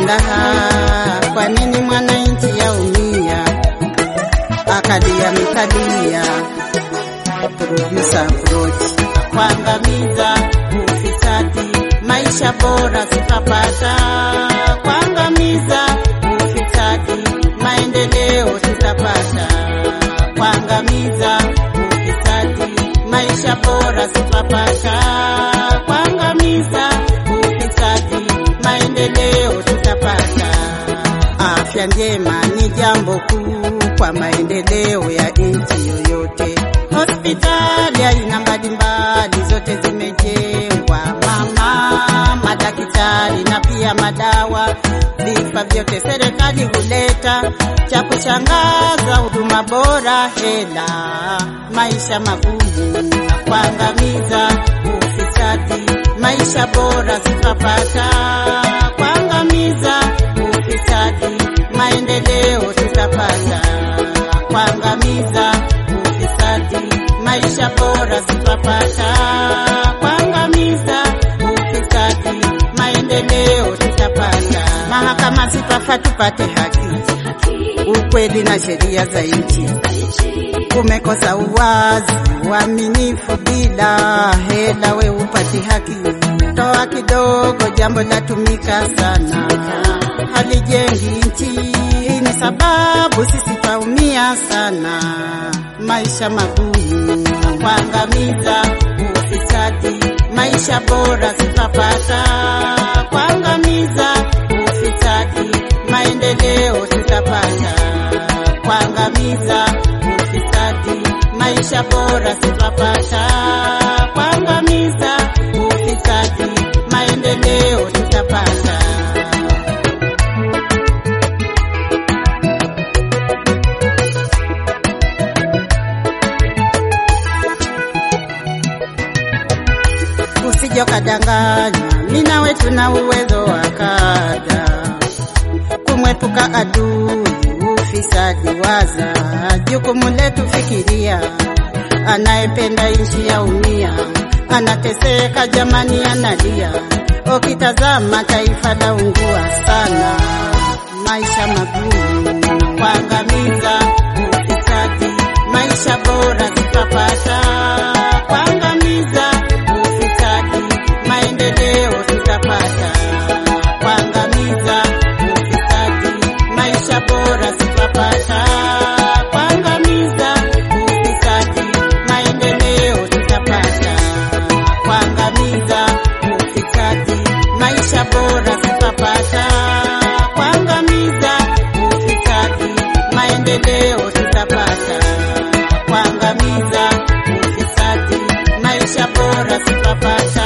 silaha. Kwa nini mwananchi yaumia? Akalia mikalia, producer approach kuangamiza ufisadi, maisha bora tutapata. Kuangamiza ufisadi, maendeleo tutapata. Kuangamiza ufisadi, maisha bora tutapata. Kuangamiza ufisadi, maendeleo tutapata. Afya njema ni jambo kuu kwa maendeleo ya nchi yoyote. Hospitali aina mbalimbali zote zimejengwa, mama, madaktari na pia madawa, vifaa vyote serikali huleta. Cha kushangaza, huduma bora, hela, maisha magumu, kuangamiza ufisadi, maisha bora tutapata. Kuangamiza ufisadi, maendeleo tutapata. Kuangamiza ufisadi, maisha bora tutapata. Kuangamiza ufisadi, maendeleo tutapata. Mahakama zitafaa tupate haki, ukweli na sheria za nchi. Kumekosa uwazi, uaminifu, bila hela we upati haki. Toa kidogo, jambo latumika sana, halijengi nchi. Ni sababu sisi twaumia sana, maisha magumu, kuangamiza ufisadi, maisha bora tutapata. Kuangamiza ufisadi, maendeleo tutapata. Kuangamiza ufisadi, maisha bora tutapata. Kuangamiza ufisadi, maendeleo tutapata. Usije ukadanganywa, mimi nawe tuna uwezo wa kada kumwepuka adui ufisadi. Waza jukumu letu, fikiria, anayependa nchi yaumia, anateseka jamani, analia. Ukitazama taifa laungua sana, maisha magumu, kuangamiza ufisadi, maisha bora tutapata. Kuangamiza ufisadi, maendeleo tutapata. Kuangamiza ufisadi, maisha bora tutapata. Kuangamiza ufisadi, maendeleo tutapata. Kuangamiza ufisadi, maisha bora tutapata. Kuangamiza ufisadi, maendeleo tutapata. Kuangamiza ufisadi, maisha bora tutapata.